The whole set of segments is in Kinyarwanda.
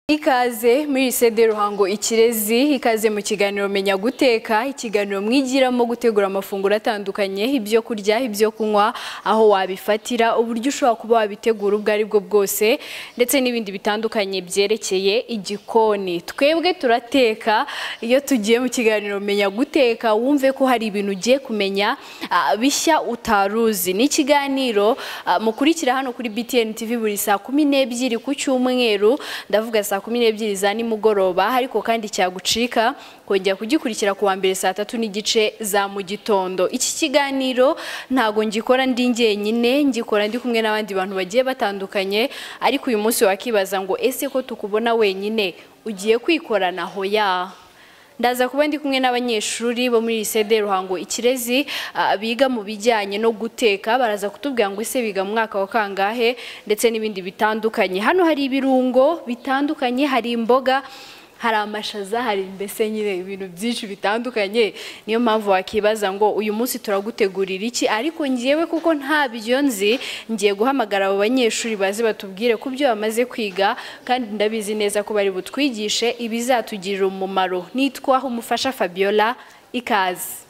Ikaze muri sede Ruhango Ikirezi ikaze mu kiganiro menya guteka ikiganiro mwigiramo gutegura amafunguro atandukanye ibyo kurya ibyo kunywa aho wabifatira uburyo ushobora kuba wabitegura ubwo ari bwo bwose ndetse n'ibindi bitandukanye byerekeye igikoni twebwe turateka iyo tugiye mu kiganiro menya guteka wumve ko hari ibintu ugiye kumenya ah, bishya utaruzi ni ikiganiro ah, mukurikira hano kuri BTN TV buri saa kumi n'ebyiri ku cyumweru ndavuga saa kumi n'ebyiri za nimugoroba ariko kandi cyagucika kongera kugikurikira ku wa mbere saa tatu n'igice za mu gitondo iki kiganiro ntago ngikora ndi njyenyine ngikora ndi kumwe n'abandi bantu bagiye batandukanye ariko uyu munsi wakibaza ngo ese ko tukubona wenyine ugiye kwikorana hoya ndaza kuba ndi kumwe n'abanyeshuri bo muri lisede ruhango ikirezi ah, biga mu bijyanye no guteka baraza kutubwira ngo ese biga mu mwaka wa kangahe ndetse n'ibindi bitandukanye hano hari ibirungo bitandukanye hari imboga hari amashaza hari mbese nyine ibintu byinshi bitandukanye niyo mpamvu wakibaza ngo uyu munsi turagutegurira iki ariko ngewe kuko nta byo nzi ngiye guhamagara abo banyeshuri baze batubwire ku byo bamaze kwiga kandi ndabizi neza ko bari butwigishe ibizatugirira umumaro nitwa umufasha fabiola ikaze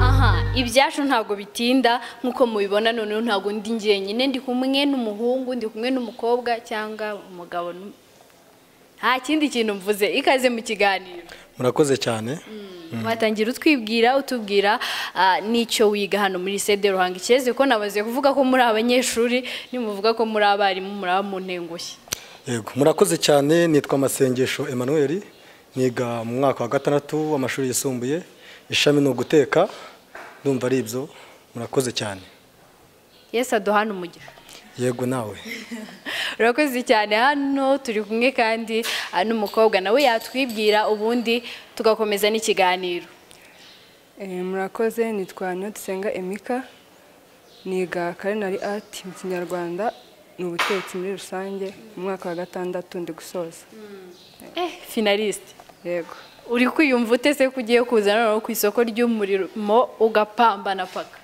aha ibyacu ntabwo bitinda nk'uko mubibona noneho ntabwo ndi njyenyine ndi kumwe n'umuhungu ndi kumwe n'umukobwa cyangwa umugabo n'um- nta kindi kintu mvuze ikaze mu kiganiro murakoze cyane watangira utwibwira utubwira ah, n'icyo wiga hano muri sede ruhanga ikirezi ko nabaze kuvuga ko muri abanyeshuri nimuvuga ko muri abarimu muraba mu ntengushye yego murakoze cyane nitwa amasengesho Emmanuel niga mu mwaka wa gatandatu w'amashuri yisumbuye ishami ni uguteka ndumva ari ibyo murakoze cyane yesu aduhana umugisha yego nawe urakoze cyane hano turi kumwe kandi ah, n'umukobwa nawe yatwibwira ubundi tugakomeza n'ikiganiro Eh, murakoze nitwa niyodusenga emika niga karinari ati mu kinyarwanda ni ubutetsi muri rusange mu mwaka wa gatandatu ndi gusoza eh finaliste yego uri kwiyumva ute se ko ugiye kuza noneho ku isoko ry'umurimo ugapambana paka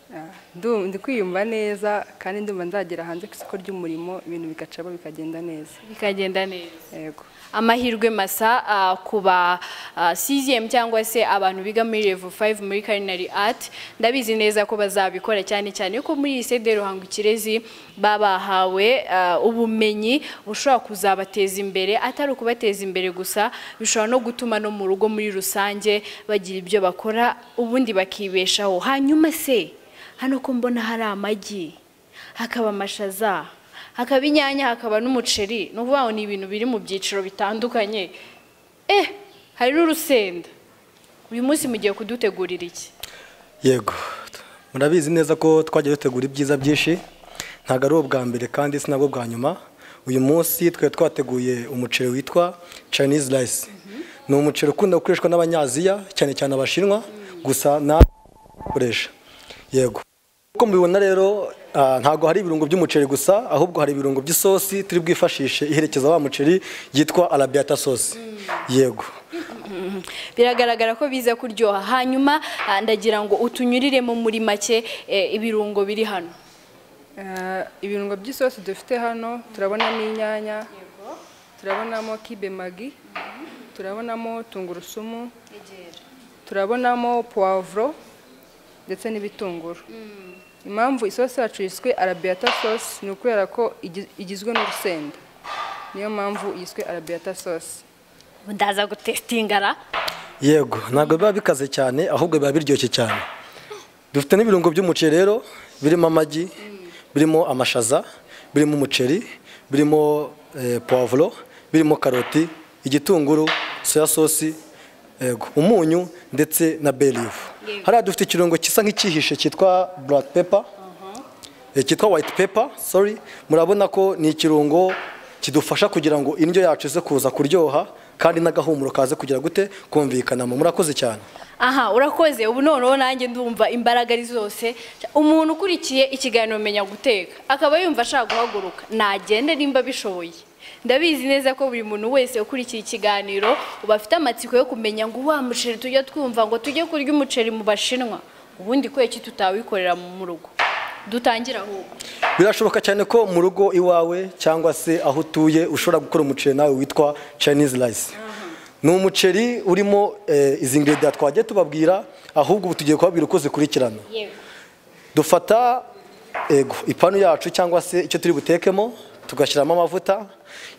Ah, ndu- ndi kwiyumva neza kandi ndumva nzagera hanze ku isoko ry'umurimo ibintu bigacamo bikagenda neza bikagenda neza yego amahirwe masa ah, ku ba ah, CGM cyangwa se abantu biga muri level 5 muri culinary art ndabizi neza ko bazabikora cyane cyane ko muri lycée Ruhango Ikirezi babahawe ah, ubumenyi bushobora kuzabateza imbere atari ukubateza imbere gusa bishobora no gutuma no mu rugo muri rusange bagira ibyo bakora ubundi bakibeshaho hanyuma se hano ko mbona hari amagi hakaba amashaza hakaba inyanya hakaba n'umuceri ni ukuvuga ngo ni ibintu biri mu byiciro bitandukanye eh hari n'urusenda uyu munsi mugiye kudutegurira iki yego murabizi neza ko twajya dutegura ibyiza byinshi ntabwo ari ubwa mbere kandi si nabwo bwa nyuma uyu munsi twari twateguye umuceri witwa chinese rice ni umuceri ukunda gukoreshwa n'abanyaziya cyane cyane abashinwa gusa na ukoresha yego uko mubibona rero ah, ntabwo hari ibirungo by'umuceri gusa ahubwo hari ibirungo by'isosi turi bwifashishe iherekeza wa muceri yitwa arabiata sosi yego biragaragara ko biza kuryoha hanyuma ah, ndagira ngo utunyuriremo muri make eh, ibirungo biri hano Eh, ibirungo by'isosi dufite hano turabonamo inyanya turabonamo kibe magi turabonamo tungurusumu turabonamo puwavuro ndetse n'ibitunguru impamvu isosi yacu yiswe arabiata sosi ni ukubera ko igi- igizwe n'urusenda niyo mpamvu yiswe arabiata sosi ndaza gutestingara Yego, ntabwo biba bikaze cyane ahubwo biba biryoshye cyane. Dufite n'ibirungo by'umuceri rero birimo amagi, birimo amashaza, birimo umuceri, birimo eh, poivro, birimo karoti, igitunguru, soya sosi, yego, umunyu ndetse na bay leaf. Hariya dufite ikirungo kisa nk'ikihishe cyitwa black pepper. Eh, cyitwa white pepper sorry murabona ko ni ikirungo kidufasha kugira ngo indyo yacu ize kuza kuryoha kandi n'agahumuro kaze kugira gute kumvikanamo murakoze cyane aha urakoze ubu noneho nanjye ndumva imbaraga ari zose umuntu ukurikiye ikiganiro menya guteka akaba yumva ashaka guhaguruka nagende nimba bishoboye ndabizi neza ko buri muntu wese ukurikiye ikiganiro uba afite amatsiko yo kumenya ngo wa muceri tujya twumva ngo tujye kurya umuceri mu bashinwa ubundi kubera iki tutawikorera mu rugo dutangira ahubwo birashoboka cyane ko mu rugo iwawe cyangwa se aho utuye ushobora gukora umuceri nawe witwa chinese rice ni umuceri urimo eh, izi ingredients twagiye tubabwira ahubwo ubu tugiye kubabwira uko zikurikirana dufata ego ipanu yacu cyangwa se icyo turi butekemo tugashyiramo amavuta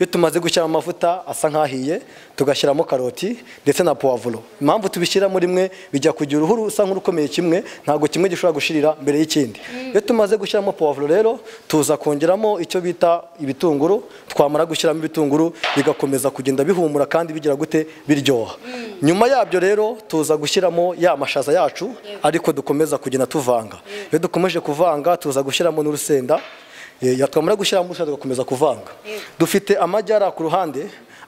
iyo tumaze gushyiramo amavuta asa nk'ahiye tugashyiramo karoti ndetse na puwavuro impamvu tubishyiramo rimwe bijya kugira uruhu rusa nk'urukomeye kimwe ntabwo kimwe gishobora gushirira mbere y'ikindi iyo tumaze gushyiramo puwavuro rero tuza kongeramo icyo bita ibitunguru twamara gushyiramo ibitunguru bigakomeza kugenda bihumura kandi bigira gute biryoha nyuma yabyo rero tuza gushyiramo ya mashaza yacu ariko dukomeza kugenda tuvanga iyo dukomeje kuvanga tuza gushyiramo n'urusenda Eh, ya twamara gushyiramo ubushake tugakomeza kuvanga dufite amagi ari aha ku ruhande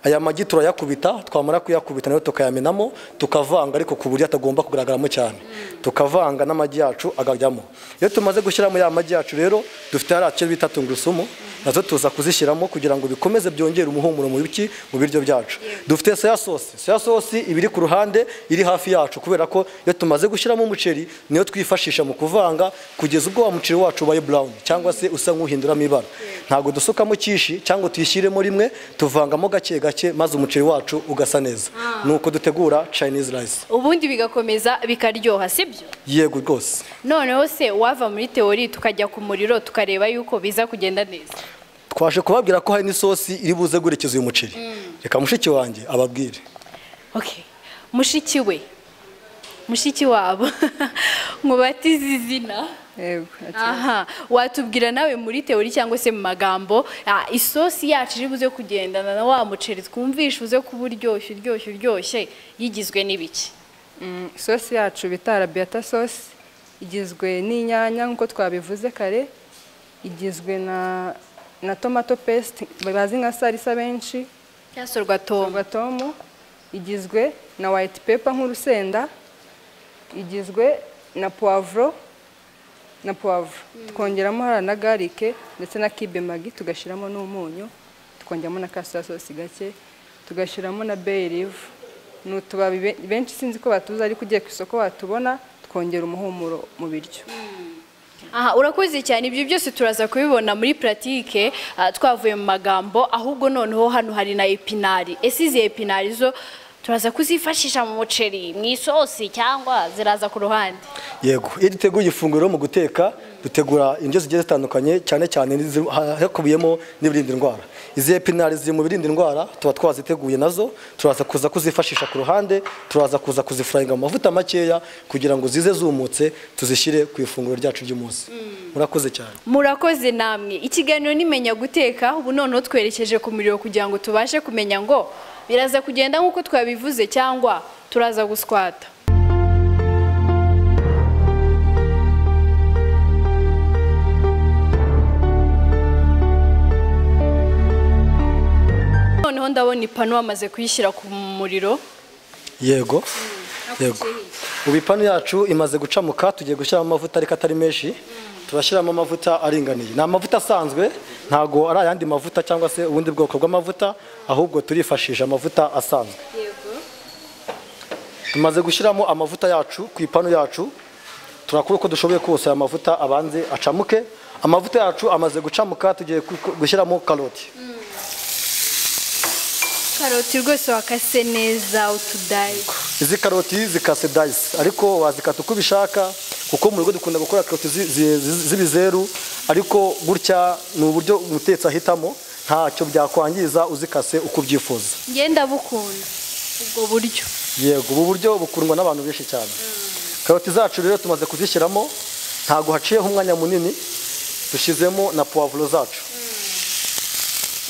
aya magi turayakubita twamara kuyakubita nayo tukayamenamo tukavanga ariko ku buryo atagomba kugaragaramo cyane tukavanga n'amagi yacu agajyamo iyo tumaze gushyiramo ya magi yacu rero dufite hariya cyo bita tungurusumu nazo tuza kuzishyiramo kugira ngo bikomeze byongere umuhumuro mu biki mu biryo byacu dufite soya sosi soya sosi iba iri ku ruhande iri hafi yacu kubera ko iyo tumaze gushyiramo umuceri niyo twifashisha mu kuvanga kugeza ubwo wa muceri wacu ubaye brown cyangwa se usa nk'uhinduramo ibara ntabwo dusukamo kishi cyangwa tuyishyiremo rimwe tuvangamo gake gake maze umuceri wacu ugasa neza ni uko dutegura chinese rice ubundi bigakomeza bikaryoha sibyo yego rwose noneho se wava muri teori tukajya ku muriro tukareba yuko biza kugenda neza twaje kubabwira ko hari n'isosi iri buze guherekeza uyu muceri reka mushiki wanjye ababwire okay mushiki we mushiki wabo nkubatize izina yego aha watubwira nawe muri teori cyangwa se mu magambo ah, isosi yacu iri buze kugendana na wa muceri twumvishe uze kuba uryoshye uryoshye uryoshye yigizwe n'ibiki Mm, isosi yacu bita arabiyata sosi igizwe n'inyanya nk'uko twabivuze kare igizwe na na tomato pesite bazi nka salisa benshi cyasorwa toma rwa tomu igizwe na wayiti pepa nk'urusenda igizwe na puwavuro na puwavuro twongeramo hariya na garike ndetse na kibe magi tugashyiramo n'umunyu tukongeramo na kasita sosi gake tugashyiramo na beyirivu ni utubabi be- benshi sinzi ko batuzi ariko ugiye ku isoko watubona twongera umuhumuro mu biryo aha urakoze cyane ibyo byose turaza kubibona muri puratike ah, twavuye mu magambo ahubwo noneho hano hari na epinari ese izi epinari zo turaza kuzifashisha mu muceri mu isosi cyangwa ziraza ku ruhande yego iyo duteguye ifunguro mu guteka dutegura indyo zigiye zitandukanye cyane cyane n'izi- ha- hakubiyemo n'ibirinda indwara izi epinari ziri mu birinda indwara tuba twaziteguye nazo turaza kuza kuzifashisha ku ruhande turaza kuza kuzifurayinga mu mavuta makeya kugira ngo zize zumutse tuzishyire ku ifunguro ryacu ry'umunsi murakoze cyane murakoze namwe ikiganiro nimenya guteka ubu noneho twerekeje ku muriro kugira ngo tubashe kumenya ngo biraza kugenda nk'uko twabivuze cyangwa turaza guswata noneho ndabona ipanu bamaze kuyishyira ku muriro yego yego ubu ipanu yacu imaze gucamuka tugiye gushyiramo amavuta ariko atari menshi turashyiramo amavuta aringaniye ni amavuta asanzwe ntago ari ayandi mavuta cyangwa se ubundi bwoko bw'amavuta ahubwo turifashisha amavuta asanzwe tumaze gushyiramo amavuta yacu ku ipanu yacu turakora uko dushoboye kose aya mavuta abanze acamuke amavuta yacu amaze gucamuka tugiye ku- gushyiramo karoti karoti rwose wakase neza utudayi izi karoti zikase dayisi ariko wazikata uko ubishaka kuko mu rugo dukunda gukora karoti zi- zi- zi- z'ibizeru ariko gutya ni uburyo umutetsi ahitamo ntacyo byakwangiza uzikase uko ubyifuza ngenda bukunda ubwo buryo yego ubu buryo bukundwa n'abantu benshi cyane karoti zacu rero tumaze kuzishyiramo ntago haciyeho umwanya munini dushyizemo na puwavuro zacu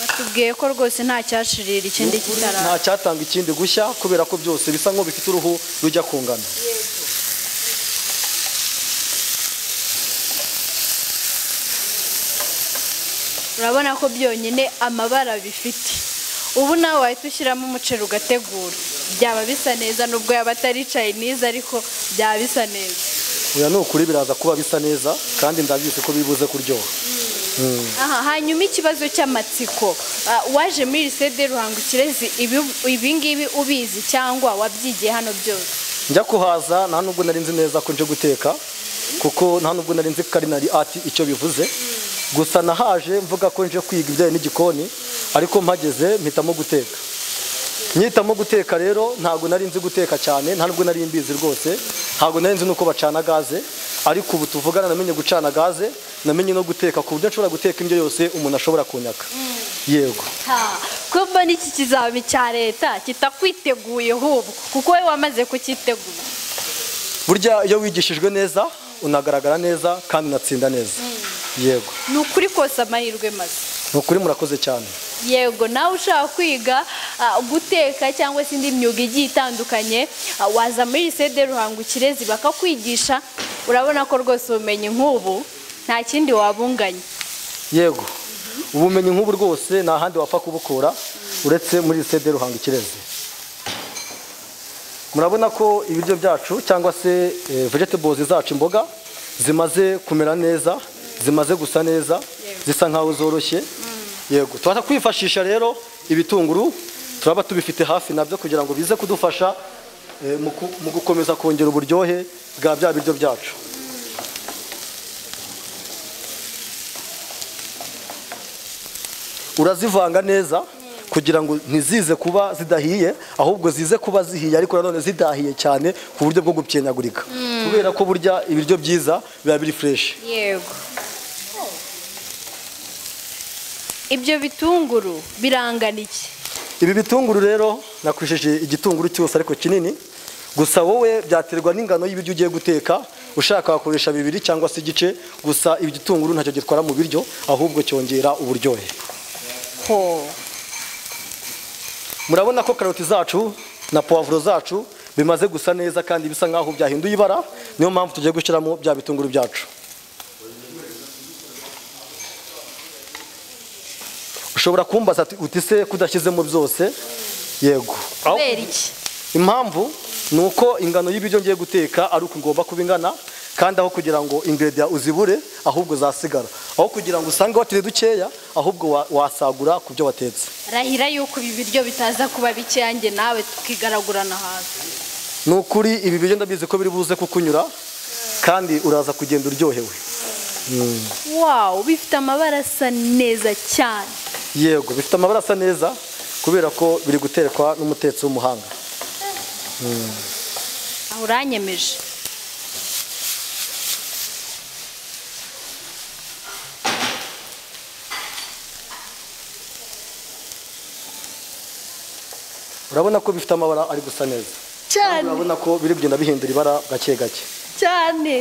batubwiye ko rwose nta cyashirira ikindi nta kitaraba cyatanga ikindi gushya kubera ko byose bisa nk'aho bifite uruhu rujya kungana urabona ko byonyine amabara bifite ubu nawe wahita ushyiramo umuceri ugategura byaba bisa neza nubwo yaba atari chinese ariko byaba bisa neza oya ni ukuri biraza kuba bisa neza kandi ndabizi ko bibuze kuryoha aha hanyuma ikibazo cy'amatsiko Ah, waje muri lisede ruhango ikirezi ibi- ibingibi ubizi cyangwa wabyigiye hano byose njya kuhaza nta nubwo nari nzi neza ko nje guteka kuko nta nubwo nari nzi karinari ati icyo bivuze gusa nahaje mvuga ko nje kwiga ibijyanye n'igikoni ariko mpageze mpitamo guteka nyitamo guteka rero ntabwo nari nzi guteka cyane nta nubwo nari mbizi rwose ntabwo nari nzi nuko bacana gaze ariko ubu tuvugana namenye gucana gaze namenye no guteka ku buryo nshobora guteka indyo yose umuntu ashobora kunyaka yego kumva n'iki kizami cya leta kitakwiteguye ahubwo kuko wowe wamaze kukitegura burya iyo wigishijwe neza unagaragara neza kandi unatsinda neza yego ni ukuri kose amahirwe maze ni ukuri murakoze cyane yego nawe ushaka kwiga ah, guteka cyangwa se indi myuga igiye itandukanye ah, waza muri lisede ruhango ikirezi bakakwigisha urabona ko rwose ubumenyi nk'ubu nta kindi wabunganya yego ubumenyi nk'ubu rwose nta handi wapfa kubukura uretse muri lisede ruhanga ikirezi murabona ko ibiryo byacu cyangwa se eh, vegetables zacu imboga zimaze kumera neza zimaze gusa neza zisa nkaho zoroshye yego tubasha kwifashisha rero ibitunguru turaba tubifite hafi nabyo kugira ngo bize kudufasha eh, mu ku- mu gukomeza kongera uburyohe bwa bya biryo byacu urazivanga neza kugira ngo ntizize kuba zidahiye ahubwo zize kuba zihiye ariko nanone zidahiye cyane ku buryo bwo gupyenyagurika kubera ko burya ibiryo byiza biba biri fureshi yego ibyo bitunguru birangana iki ibi bitunguru rero nakwisheje igitunguru cyose ariko kinini gusa wowe byaterwa n'ingano y'ibiryo ugiye guteka ushaka wakoresha bibiri cyangwa se igice gusa ibi gitunguru ntacyo gitwara mu biryo ahubwo cyongera uburyohe ho murabona ko karoti zacu na puwavuro zacu bimaze gusa neza kandi bisa nkaho byahinduye ibara niyo mpamvu tugiye gushyiramo bya bitunguru byacu ushobora kumbaza ati uti se kudashyizemo byose yego Aho- kubera iki impamvu ni uko ingano y'ibiryo ngiye guteka ari uko igomba kuba ingana kandi aho kugira ngo ingrediya uzibure ahubwo zasigara aho kugira ngo usange watire dukeya ahubwo wa- wasagura ku byo watetse rahira yuko ibi biryo bitaza kuba bikeyange nawe tukigaragurana hasi ni ukuri ibi biryo ndabizi ko biri buze kukunyura kandi uraza kugenda uryohewe wawu bifite amabara asa neza cyane yego bifite amabara asa neza kubera ko biri guterekwa n'umutetsi w'umuhanga aho uranyemeje urabona ko bifite amabara ari gusa neza cyane urabona ko biri kugenda bihindura ibara gake gake cyane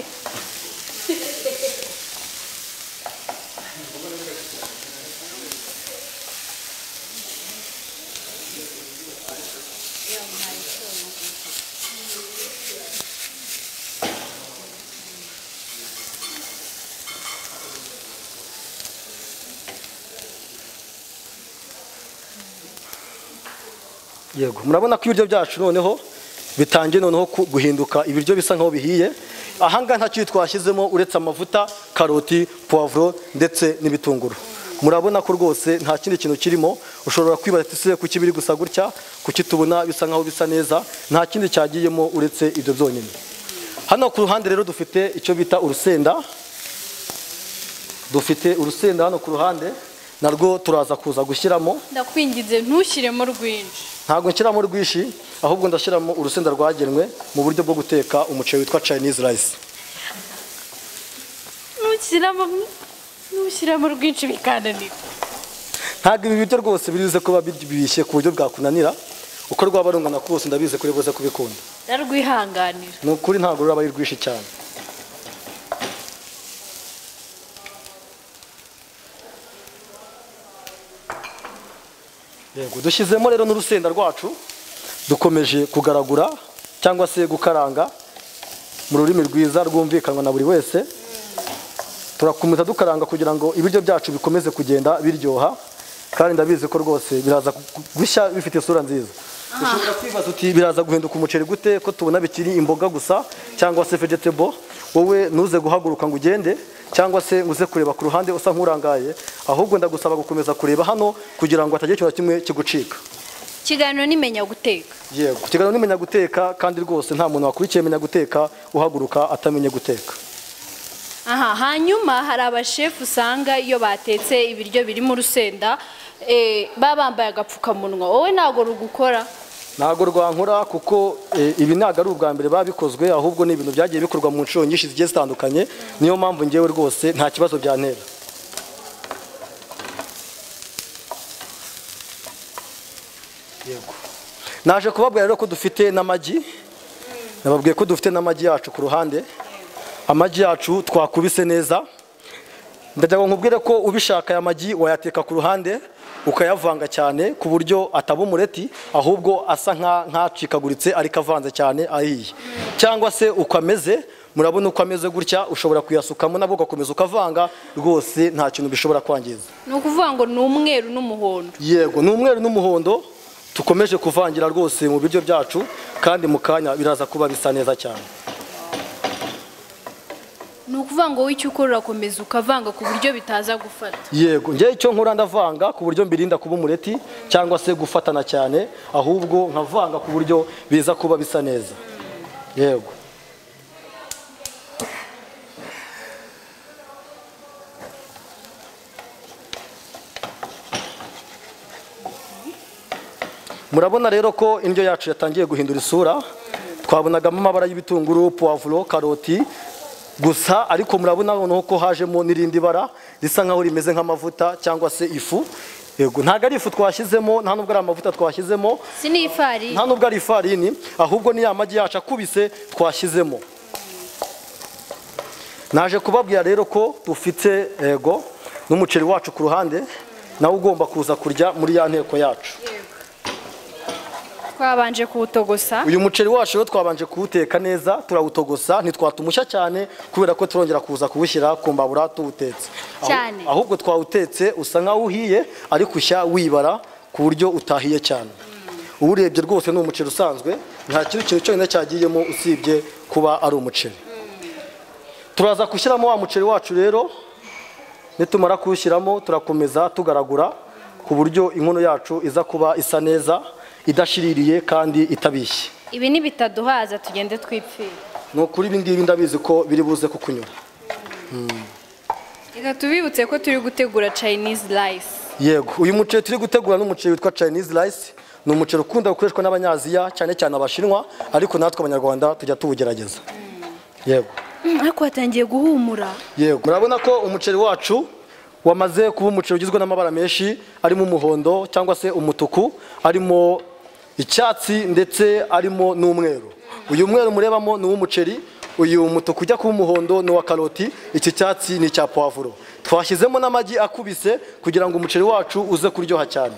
yego murabona ko ibiryo byacu noneho bitangiye noneho ku- guhinduka ibiryo bisa nkaho bihiye ahangaha nta kintu twashyizemo uretse amavuta karoti puwavuro ndetse n'ibitunguru murabona ko rwose nta kindi kintu kirimo ushobora kwibaza ati ese kuki biri gusa gutya kuki tubona bisa nkaho bisa neza nta kindi cyagiyemo uretse ibyo byonyine hano ku ruhande rero dufite icyo bita urusenda dufite urusenda hano ku ruhande narwo turaza kuza gushyiramo ndakwinginze ntushyiremo rwinshi ntabwo nshyiramo rwinshi ahubwo ndashyiramo urusenda rwagenwe mu buryo bwo guteka umuceri witwa chinese rice ntushyiramo ntushyiramo rwinshi bikananira ntabwo ibi biryo rwose biribuze kuba bibishye ku buryo bwakunanira uko rwaba rungana kose ndabizi ko uribuze kubikunda ndarwihanganira ni ukuri ntabwo ruraba ari rwinshi cyane yego dushyizemo rero n'urusenda rwacu dukomeje kugaragura cyangwa se gukaranga mu rurimi rwiza rwumvikanwa na buri wese turakomeza dukaranga kugira ngo ibiryo byacu bikomeze kugenda biryoha kandi ndabizi ko rwose biraza gu- gu- gushya bifite isura nziza ushobora kwibaza uti biraza guhinduka umuceri gute ko tubona bikiri imboga gusa cyangwa se vegetable wowe ntuze guhaguruka ngo ugende cyangwa se ngo uze kureba ku ruhande usa nk'urangaye ahubwo ndagusaba gukomeza kureba hano kugira ngo hatagira ikintu na kimwe kigucika ikiganiro nimenya guteka yego ikiganiro nimenya guteka kandi rwose nta muntu wakurikiye menya guteka uhaguruka atamenye guteka aha hanyuma hari abashefu usanga iyo batetse ibiryo birimo urusenda eh, baba bambaye agapfukamunwa wowe ntabwo rugukora ntabwo rwankora kuko eh, ibi ntabwo ari ubwa mbere babikozwe ahubwo ni ibintu byagiye bikorwa mu nshuro nyinshi zigiye zitandukanye niyo mpamvu ngewe rwose nta kibazo byantera Yego. naje kubabwira rero ko dufite n'amagi nababwiye ko dufite n'amagi yacu ku ruhande amagi yacu twakubise neza ndagira ngo nkubwire ko ubishaka aya magi wayateka ku ruhande ukayavanga cyane ku buryo ataba umureti ahubwo asa nka- nk'acikaguritse ariko avanze cyane ahiye cyangwa se uko ameze murabona uko ameze gutya ushobora kuyasukamo nabwo ugakomeza ukavanga rwose nta kintu bishobora kwangiza ni ukuvuga ngo ni umweru n'umuhondo yego ni umweru n'umuhondo tukomeje kuvangira rwose mu biryo byacu kandi mu kanya biraza kuba bisa neza cyane ni ukuvuga ngo w'icyo ukora urakomeza ukavanga ku buryo bitaza gufata yego njyewe icyo nkora ndavanga ku buryo mbirinda kuba umureti cyangwa se gufatana cyane ahubwo nkavanga ku buryo biza kuba bisa neza yego murabona rero ko indyo yacu yatangiye guhindura isura twabonagamo amabara y'ibitunguru puwavuro karoti gusa ariko murabona noneho ko hajemo n'irindi bara risa nkaho rimeze nk'amavuta cyangwa se ifu yego ntabwo ari ifu twashyizemo nta nubwo ari amavuta twashyizemo si ni ifarini nta nubwo ari ifarini ahubwo ni ya magi yacu akubise twashyizemo naje kubabwira rero ko dufite yego n'umuceri wacu ku ruhande nawe ugomba kuza kurya muri ya nteko yacu twabanje kuwutogosa uyu muceri wacu rero twabanje kuwuteka neza turawutogosa ntitwatumushya cyane kubera ko turongera kuza kuwushyira ku mbabura tuwutetse Ahu- Cyane. ahubwo twawutetse usa nkaho uhiye ariko ushya wibara ku buryo utahiye cyane uwurebye rwose ni umuceri usanzwe nta kindi kintu cyonyine cyagiyemo usibye kuba ari umuceri turaza gushyiramo wa muceri wacu rero nitumara kuwushyiramo turakomeza tugaragura ku buryo inkono yacu iza kuba isa neza idashiririye kandi itabishye ibi ntibitaduhaza tugende twipfira ni ukuri ibi ngibi ndabizi ko biri buze kukunyura reka tubibutse ko turi gutegura chinese rice yego uyu muceri turi gutegura ni umuceri witwa chinese rice ni umuceri ukunda gukoreshwa n'abanyaziya cyane cyane abashinwa ariko natwe abanyarwanda tujya tuwugerageza yego Mm, ariko hatangiye guhumura yego murabona ko umuceri wacu wamaze kuba umuceri ugizwe n'amabara menshi arimo umuhondo cyangwa se umutuku arimo icyatsi ndetse arimo n'umweru uyu mweru murebamo ni uw'umuceri uyu mutuku ujya kuba umuhondo ni uwa karoti iki cyatsi ni icya puwavuro twashyizemo n'amagi akubise kugira ngo umuceri wacu uze kuryoha cyane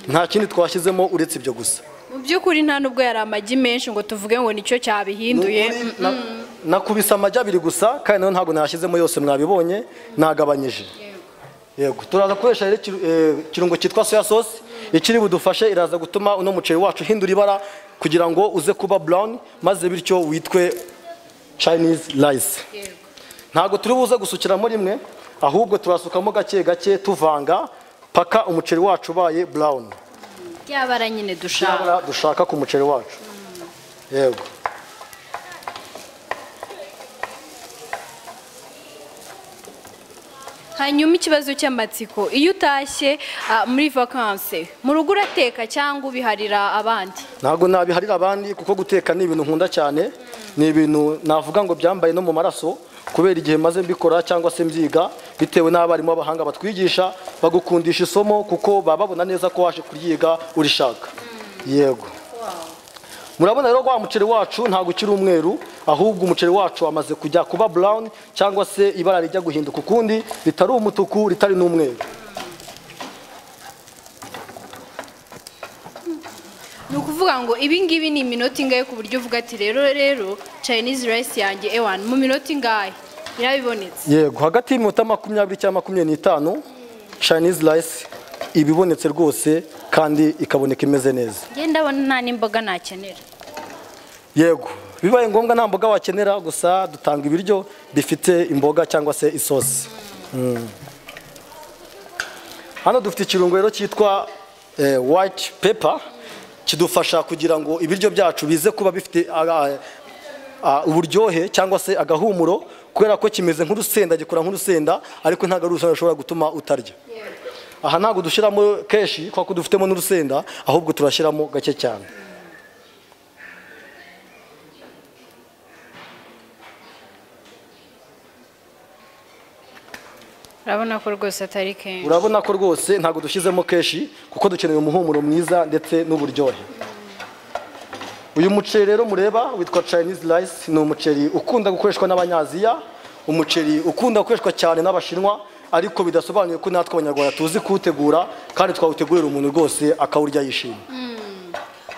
nta kindi twashyizemo uretse ibyo gusa mu by'ukuri nta nubwo yari amagi menshi ngo tuvuge ngo nicyo cyabihinduye Nukuri na- nakubise amagi abiri gusa kandi nayo ntabwo nayashyizemo yose mwabibonye nagabanyije yego turaza gukoresha rero ikiru- eh, ikirungo cyitwa soya sauce ikiri budufashe iraza gutuma uno muceri wacu uhindura ibara kugira ngo uze kuba brown maze bityo witwe chinese rice ntabwo turi buze gusukiramo rimwe ahubwo turasukamo gake gake tuvanga paka umuceri wacu ubaye brown ryabara nyine dushaka cyabura dushaka ku muceri wacu yego hanyuma ikibazo cy'amatsiko iyo utashye ah, muri vakanse mu rugo urateka cyangwa ubiharira abandi ntabwo nabiharira abandi kuko guteka ni ibintu nkunda cyane ni ibintu navuga ngo byambaye no mu maraso kubera igihe maze mbikora cyangwa se mbyiga bitewe n'abarimu b'abahanga batwigisha bagukundisha isomo kuko baba babona neza ko waje kuryiga urishaka yego murabona rero ko wa muceri wacu ntabwo ukiri umweru ahubwo umuceri wacu wamaze kujya kuba brown cyangwa se ibara rijya guhinduka ukundi ritari umutuku ritari n'umweru ni ukuvuga ngo ibi ngibi ni iminota ingahe ku buryo uvuga ati rero rero chinese rice yanjye ewan mu minota ingahe irabibonetse yego hagati y'iminota makumyabiri cyangwa makumyabiri n'itanu chinese rice iba ibonetse rwose kandi ikaboneka imeze neza ngenda ndabona nta n'imboga nakenera yego bibaye ngombwa nta mboga wakenera gusa dutanga ibiryo bifite imboga cyangwa se isosi Mm. hano dufite ikirungo rero cyitwa eh, white pepper kidufasha kugira ngo ibiryo byacu bize kuba bifite aga- a- uburyohe cyangwa se agahumuro kubera ko kimeze nk'urusenda gikora nk'urusenda ariko ntabwo ari urusenda rushobora gutuma utarya aha ntabwo dushyiramo kenshi kuko dufitemo n'urusenda ahubwo turashyiramo gake cyane urabona ko rwose atari kenshi urabona ko rwose ntabwo dushyizemo kenshi kuko dukeneye umuhumuro mwiza ndetse n'uburyohe uyu muceri rero mureba witwa chinese rice ni umuceri ukunda gukoreshwa n'abanyaziya umuceri ukunda gukoreshwa cyane n'abashinwa ariko bidasobanuye ko natwe abanyarwanda tuzi kuwutegura kandi twawutegurira umuntu rwose akawurya yishimye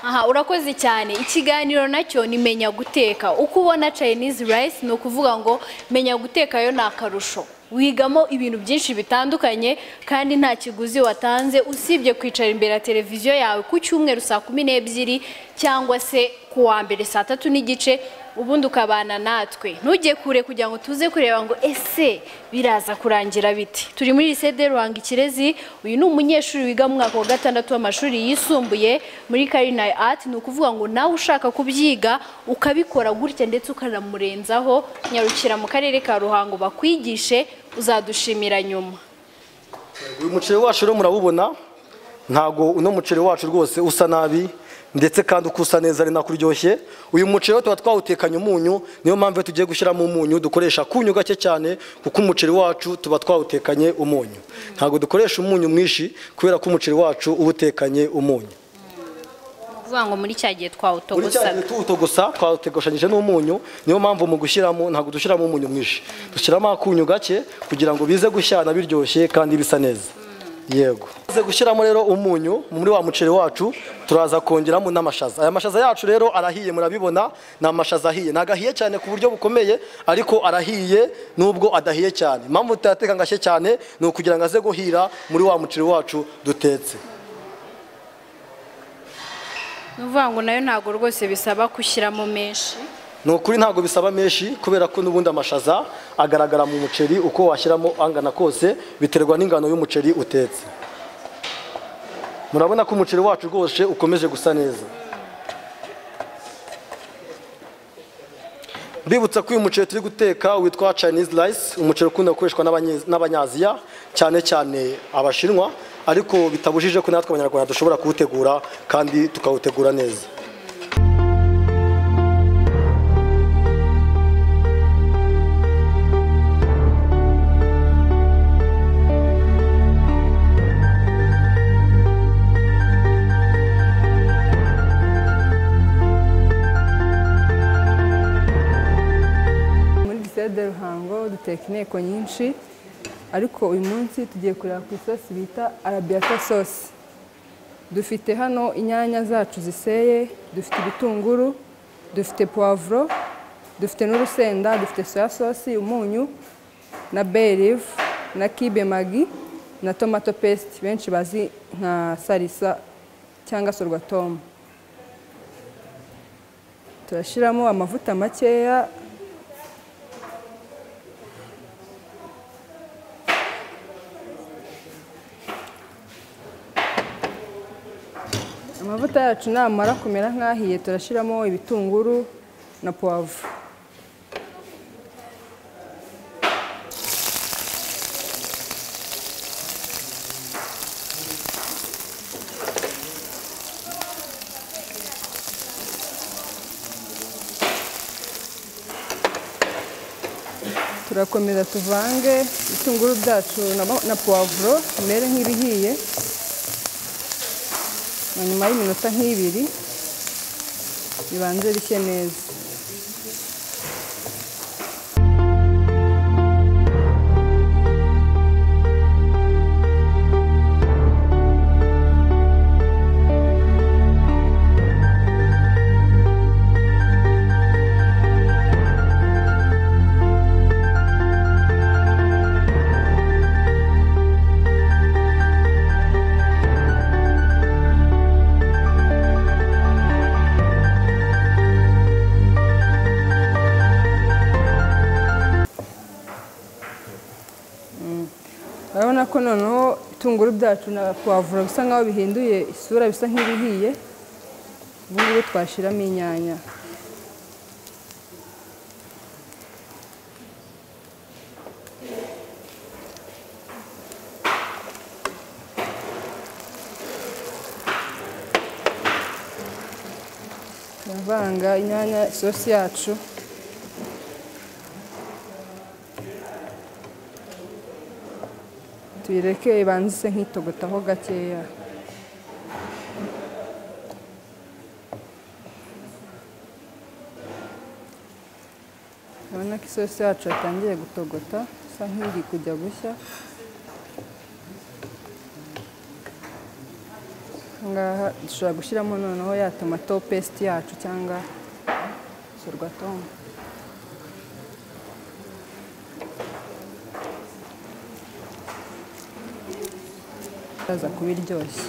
aha urakoze cyane ikiganiro nacyo ni menya guteka uko ubona chinese rice ni ukuvuga ngo menya guteka yo ni akarusho wigamo ibintu byinshi bitandukanye kandi nta kiguzi watanze usibye kwicara imbere ya televiziyo yawe ku cyumweru saa kumi n'ebyiri cyangwa se ku wa mbere saa tatu n'igice ubundi ukabana natwe ntujye kure kugira ngo tuze kureba ngo ese biraza kurangira bite turi muri lisede ruhanga ikirezi uyu ni umunyeshuri wiga mu mwaka wa gatandatu w'amashuri yisumbuye muri karinayi ati ni ukuvuga ngo nawe ushaka kubyiga ukabikora gutya ndetse ukanamurenzaho nyarukira mu karere ka ruhango bakwigishe uzadushimira nyuma uyu muceri wacu rero murawubona ntago uno muceri wacu rwose usa nabi ndetse kandi uko usa neza ari nako uryoshye uyu muceri rero tuba twawutekanye umunyu niyo mpamvu iyo tugiye gushyiramo umunyu dukoresha akunyu gake cyane kuko umuceri wacu tuba twawutekanye umunyu ntabwo dukoresha umunyu mwinshi kubera ko umuceri wacu uba utekanye umunyu ni ukuvuga ngo muri cya gihe buri cya gihe twawutogosaga tuwutogosa twawutogoshanyije n'umunyu niyo mpamvu mu gushyiramo ntabwo dushyiramo umunyu mwinshi dushyiramo akunyu gake kugira ngo bize gushyana biryoshye kandi bisa neza yego tumaze gushyiramo rero umunyu muri wa muceri wacu turaza kongeramo n'amashaza aya mashaza yacu rero arahiye murabibona ni amashaza ahiye ntabwo ahiye cyane ku buryo bukomeye ariko arahiye nubwo adahiye cyane impamvu tutayateka ngo ashye cyane ni ukugira ngo aze guhira muri wa muceri wacu dutetse ni ukuvuga ngo nayo ntabwo rwose bisaba gushyiramo menshi ni ukuri ntabwo bisaba menshi kubera ko n'ubundi amashaza agaragara mu muceri uko washyiramo angana kose biterwa n'ingano y'umuceri utetse murabona ko umuceri wacu rwose ukomeje gusa neza mbibutsa ko uyu muceri turi guteka witwa chinese rice umuceri ukunda gukoreshwa n'abanye- n'abanyaziya cyane cyane abashinwa ariko bitabujije ko natwe abanyarwanda dushobora kuwutegura kandi tukawutegura neza muri gisede ruhango duteka inteko nyinshi ariko uyu munsi tugiye kureba ku isosi bita arabiyata sosi dufite hano inyanya zacu ziseye dufite ibitunguru dufite puwavuro dufite n'urusenda dufite soya sosi umunyu na berive na kibe magi na tomato pesite benshi bazi nka sarisa cyangwa sorwatomu turashyiramo amavuta makeya amavuta yacu namara kumera nk'ahiye turashyiramo ibitunguru na puwavu turakomeza tuvange ibitunguru byacu na- na puwavuro bimere nk'ibihiye na nyuma y'iminota nk'ibiri bibanze bishye neza ko noneho itunguru byacu na puwavuro bisa nk'aho bihinduye isura bisa nk'ibihiye ubu ngubu twashyiramo inyanya turavanga inyanya isosi yacu tuyireke ibanze ise nk'itogotaho gakeya urabona ko isosi yacu yatangiye gutogota isa nk'iri kujya gushya aha ngaha dushobora gushyiramo noneho ya tomato pesiti yacu cyangwa sorwatomu iraza kuba iryoshye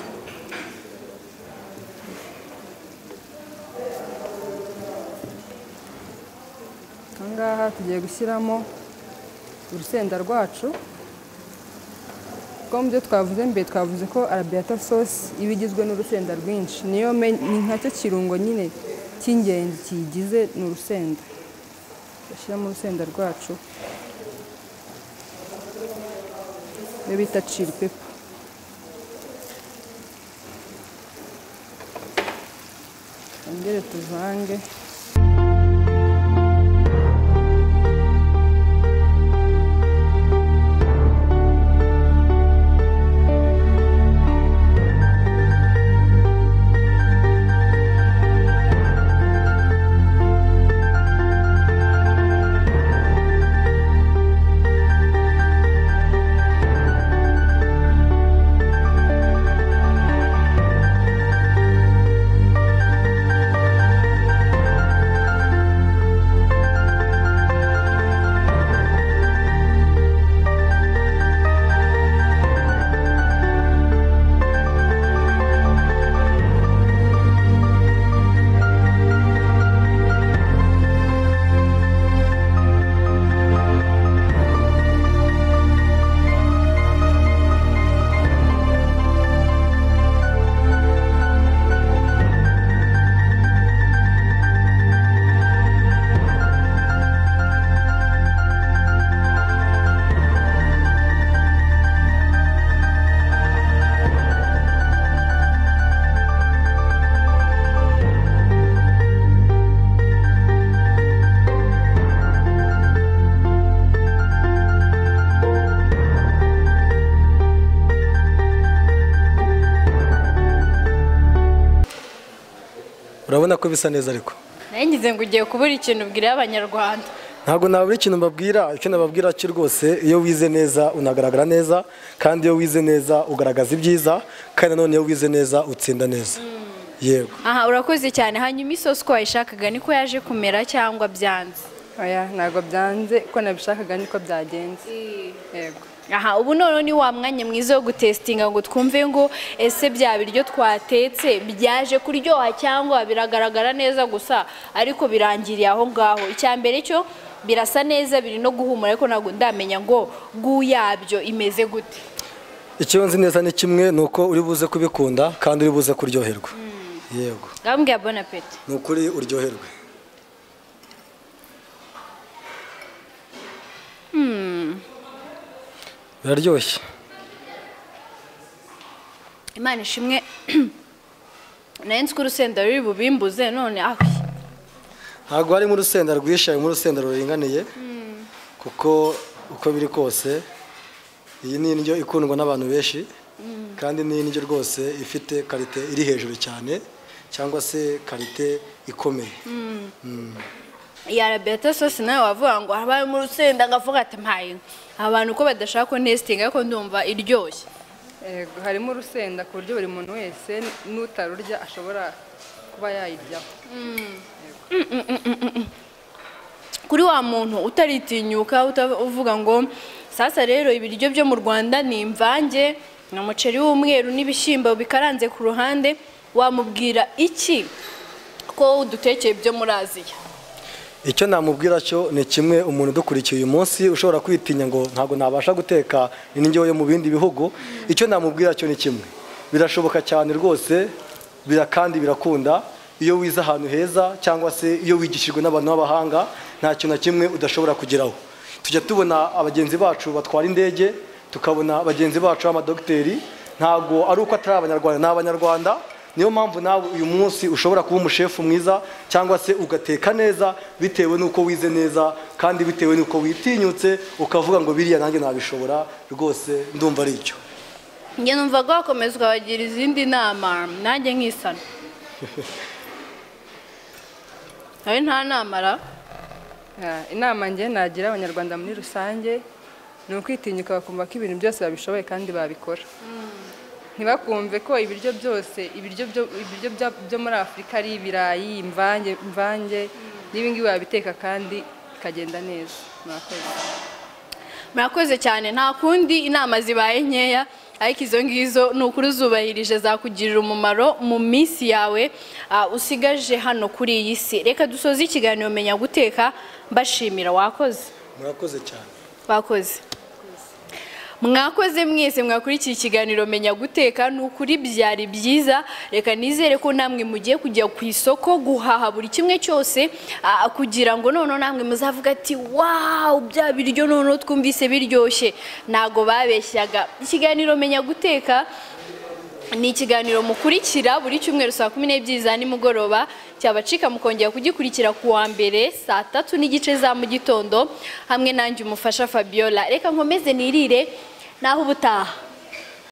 aha ngaha tugiye gushyiramo urusenda rwacu rwo mu byo twavuze mbere twavuze ko arabiyata sosi iba igizwe n'urusenda rwinshi niyo me- ni nka cyo kirungo nyine cy'ingenzi kiyigize ni urusenda tugashyiramo urusenda rwacu iyo bita ciri pepa twongere tuvange urabona ko bisa neza ariko ngize ngo ugiye kubura ikintu ubwira abanyarwanda ntabwo nabura ikintu mbabwira icyo nababwira cyo rwose iyo wize neza unagaragara neza kandi iyo wize neza ugaragaza ibyiza kandi nanone iyo wize neza utsinda neza yego aha urakoze cyane hanyuma isosi uko wayishakaga niko yaje kumera cyangwa byanze oya ntabwo byanze uko nabishakaga niko byagenze yego aha ubu noneho ni wa mwanya mwiza wo gutesitinga ngo twumve ngo ese bya biryo twatetse byaje kuryoha cyangwa biragaragara neza gusa ariko birangiriye aho ngaho icya mbere cyo birasa neza biri no guhumura ariko ntabwo ndamenya ngo gu yabyo imeze gute icyo nzi neza ni kimwe ni uko uri buze kubikunda kandi uri buze kuryoherwa yego ngambwe ya bonapeti ni ukuri uryoherwe biraryoshye imana ishimwe nari nzi ko urusenda ruri bubimbuze none aho ntabwo harimo urusenda rwishe harimo urusenda ruringaniye kuko uko biri kose iyi ni indyo ikundwa n'abantu benshi kandi ni indyo rwose ifite karite iri hejuru cyane cyangwa se karite ikomeye ya rabeta sosi nawe wavuga ngo habayemo urusenda ngavuga ati mpaye abantu ko badashaka konesitinga ariko ndumva iryoshye yego harimo urusenda ku buryo buri muntu wese n'utarurya ashobora kuba yayiryaho kuri wa muntu utaritinyuka uta- uvuga ngo sasa rero ibiryo byo mu rwanda ni imvange ni umuceri w'umweru n'ibishyimbo bikaranze ku ruhande wamubwira iki ko udutekeye ibyo muri aziya icyo namubwira cyo ni kimwe umuntu udukurikiye uyu munsi ushobora kwitinya ngo ntabwo nabasha guteka indyo yo mu bindi bihugu icyo namubwira cyo ni kimwe birashoboka cyane rwose bira kandi birakunda iyo wize ahantu heza cyangwa se iyo wigishijwe n'abantu b'abahanga nta kintu na kimwe udashobora kugeraho tujya tubona abagenzi bacu batwara indege tukabona bagenzi bacu b'amadogiteri ntabwo ari uko atari abanyarwanda ni abanyarwanda niyo mpamvu nawe uyu munsi ushobora kuba umushefu mwiza cyangwa se ugateka neza bitewe n'uko wize neza kandi bitewe n'uko witinyutse ukavuga ngo biriya nanjye nabishobora rwose ndumva ari icyo njye numva ko wakomeza ukabagira izindi nama nanjye nkisana nawe nta namara Ah, inama nge nagira abanyarwanda muri rusange ni ukwitinyuka bakumva ko ibintu byose babishoboye kandi babikora ntibakumve ko ibiryo byose ibiryo byo- ibiryo bya- byo muri afurika ari ibirayi imvange imvange n'ibingibi wabiteka kandi bikagenda neza murakoze murakoze cyane nta kundi inama zibaye nkeya ariko izo ngizo ni ukuri zubahirije zakugirira umumaro mu minsi yawe ah, usigaje hano kuri iyi si reka dusoze ikiganiro menya guteka mbashimira wakoze murakoze cyane bakoze mwakoze mwese mwakurikiye ikiganiro menya guteka ni ukuri byari byiza reka nizere ko namwe mugiye kujya ku isoko guhaha buri kimwe cyose ah, kugira ngo noneho namwe muzavuga ati wawu bya biryo noneho twumvise biryoshye ntago babeshyaga ikiganiro menya guteka ni ikiganiro mukurikira buri cyumweru saa kumi n'ebyiri za nimugoroba cyabacika mukongera kugikurikira ku wa mbere saa tatu n'igice za mu gitondo hamwe nanjye umufasha fabiola reka nkomeze nirire naho ubutaha